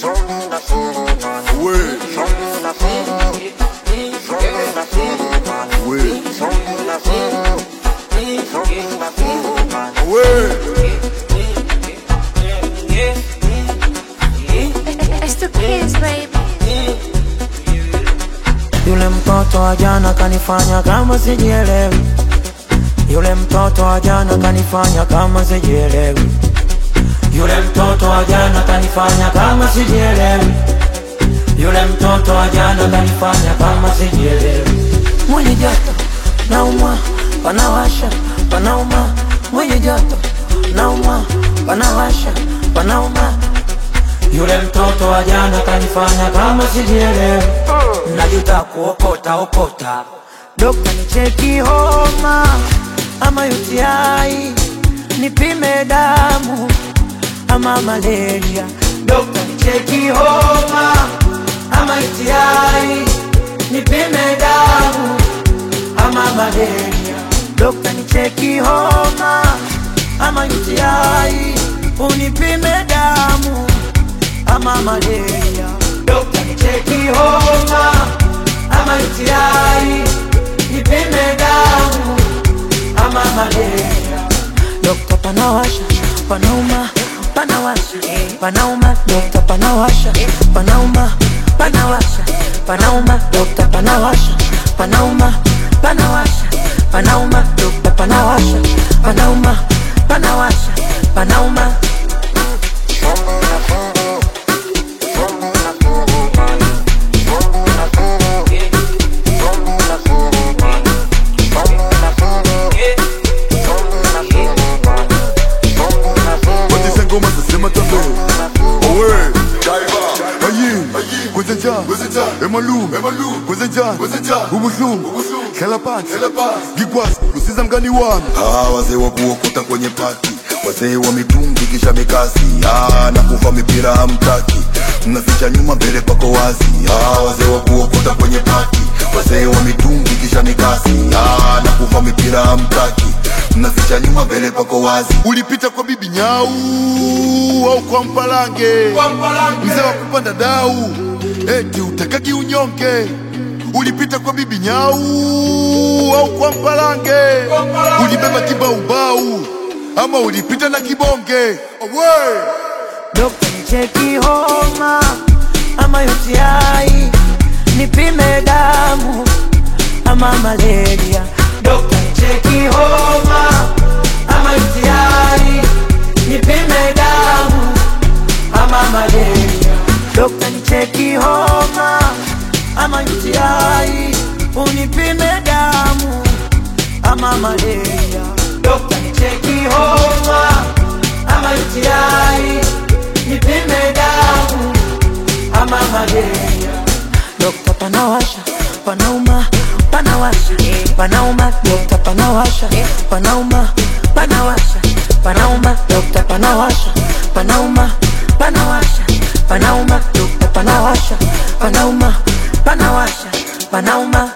It's the kids, baby. Yule mtoto wa jana kanifanya kama sijielewi. Yule mtoto wa jana kanifanya kama sijielewi. Yule mtoto wa jana kanifanya kama sijielewi. Yule mtoto wa jana kanifanya kama sijielewi. Mwenye joto naumwa, panawasha, panauma. Mwenye joto naumwa, panawasha, panauma. Yule mtoto wa jana kanifanya kama sijielewi. Najuta kuokota okota. Dokta nicheki homa ama UTI, nipime damu ama malaria. Dokta nicheki homa ama UTI, nipime damu ama malaria. Dokta nicheki homa ama UTI, unipime damu ama malaria. Dokta nicheki homa ama UTI, nipime damu ama malaria. Dokta panawasha, panauma, panawasha, panauma. Dokta panawasha, panauma, panawasha, panauma. Dokta panawasha, panauma, panawasha, panauma. Dokta panawasha, panauma, panawasha, panauma. Watisha ngoma zasema tabe Owe Ayin Kwezenja Emalum Kwezenja Ubuhlungu Hlela phansi Ngikwazi Lusiza mngani wami Ah, wazee wa kuokota kwenye pati, wazee wa mitungi kisha mikasi, ah, na kuva mipira hamtaki, mnaficha nyuma mbele pako wazi. Ah, wazee wa kuokota kwenye pati, wazee wa mitungi kisha mikasi, ah, na kuva mipira hamtaki, mnaficha nyuma mbele pako wazi. Ulipita kwa bibi nyau Au kwa mpalange Mzee wa kupanda dau Eti utakaki unyonge Ulipita kwa bibi nyau Au kwa mpalange Ulibeba kibaubau Ama ulipita na kibonge Owe Dokta nicheki homa ama UTI, nipime damu ama malaria. Dokta nicheki homa ama UTI, nipime damu ama malaria. Dokta nicheki homa ama UTI, unipime damu ama malaria. Dokta nicheki homa ama UTI, nipime damu ama malaria. Dokta panawasha, panauma, panawasha, panauma. Dokta panawasha, panauma, panawasha, panauma. Dokta panawasha, panauma, panawasha, panauma. Dokta panawasha, panauma, panawasha, panauma.